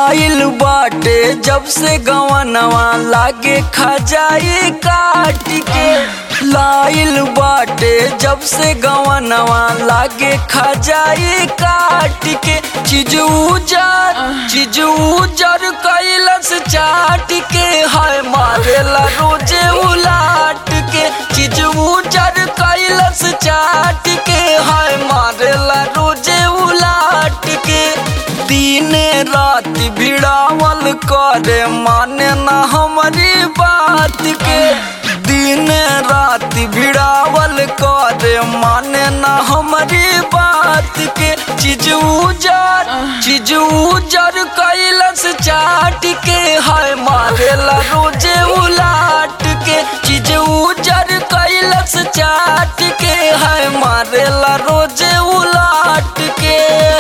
लाइल बाटे जब से गवनवा लागे खजाई काट के लाइल बाटे जब से गवनवा लागे खजाई काट के चीज उजर चीज उजर कैलस चाट के हाय मारेला रोजे उलाट के चीज उजर कैलस चाट के हाय मारेला रोजे उलाट के दिने रात भिड़ावल करे माने ना हमारी बात के दिन रात भिड़ावल करे माने ना हमारी बात के चीज उजर चीज उजर कैलस चाट के हाय मारेला रोजे उलाट के चीज उजर कैलस चाट के हाय मारेला रोजे उलाट के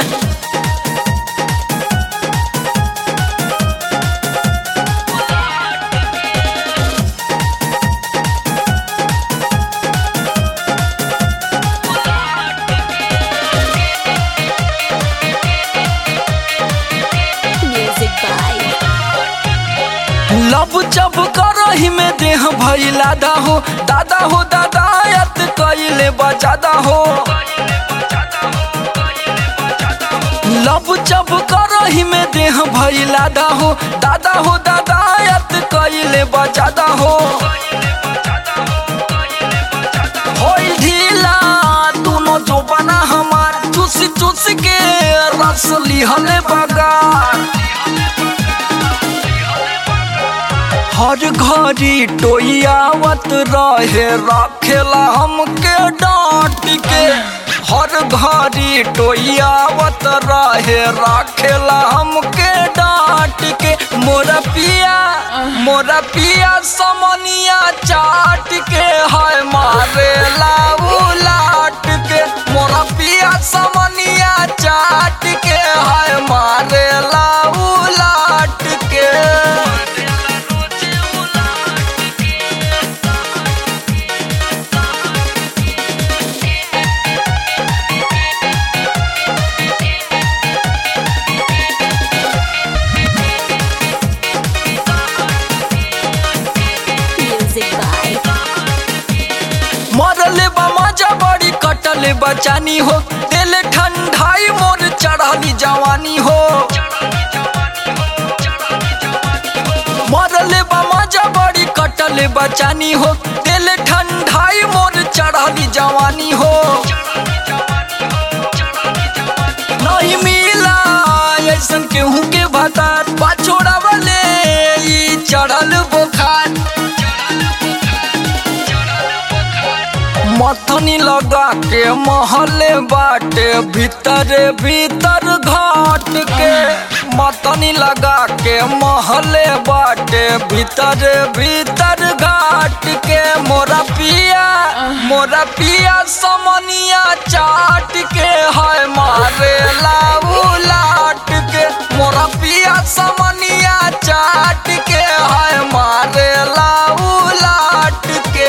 Music by लब जब करही में देह भई लादा हो दादा हो दादायत कैले बजादा हो लब जब करही में देह भई लादा हो दादा हो दादायत कैले बजादा हो होइल ढीला दोनों जो बना हमार चूस चूस के रस लिहले बगार हर घड़ी टोयावत रहे रखेला हमके डांट के हर घड़ी टोयावत रहे रखेला हमके डांट के मोरा पिया मोरा पिया समनिया चाट के हाय मारेला उलाट के मोरा पिया समनिया चाट के हाय मारेला उलाट के Music by मरले बा मजा बड़ी कटले बचानी हो दिल ठंडाई मोर चढ़ली जवानी हो मरले बा मजा बड़ी कटले बचानी हो दिल ठंडाई मोर चढ़ली जवानी हो नहीं मिला ऐसन केहू के भतार पाछोड़ा वाले ई चढ़ल बुखार मथनी लगा के महले बाटे भीतर भीतर घाट के मथनी लगा के महले बाटे भीतर भीतर घाट के मोरा पिया मोरा पिया समनिया चाट के हाय मारे लाट के मोरा पिया समनिया चाट के हाय मारे लाट के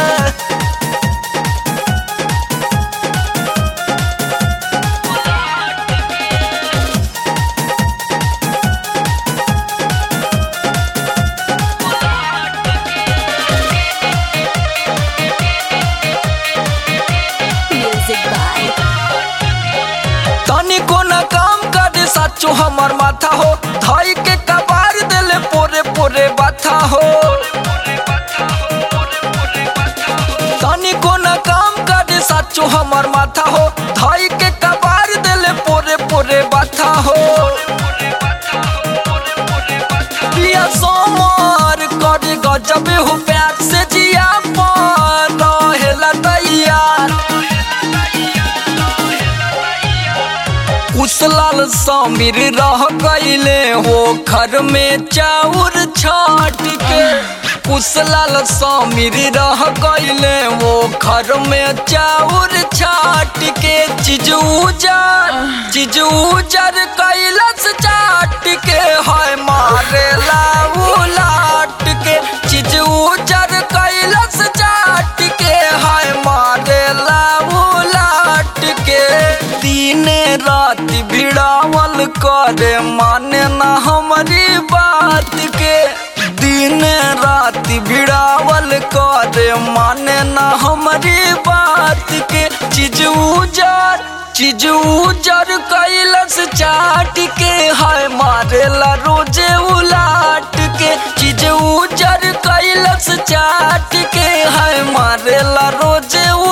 Music by तनिको न काम करे साचो हमर माथा हो धई के कबार देले पोरे पोरे बाथा हो तनिको न काम करे साचो हमर माथा हो धई के कबार देले पोरे पोरे बाथा हो पिया सोमर करे गजबे हो प्यार से जिया पर रहेला तैयार उसलाल समीर रह गईले हो घर में चाउर छाट के उसलाल समीर रह गईले हो घर में चाउर छाट के चीज उजर चीज उजर कैलस चाट के हाय मारे लाट के चीज उजर कैलस चाट के हाय मारे लाट के दिने रात भिड़ावल करे माने ना हम रात भिड़ावल करे माने ना हमारी बात के चीज उजर चीज उजर कैलस चाट के है मारेला रोजे उलाट के चीज उजर कैलस चाट के है मारेला रोजे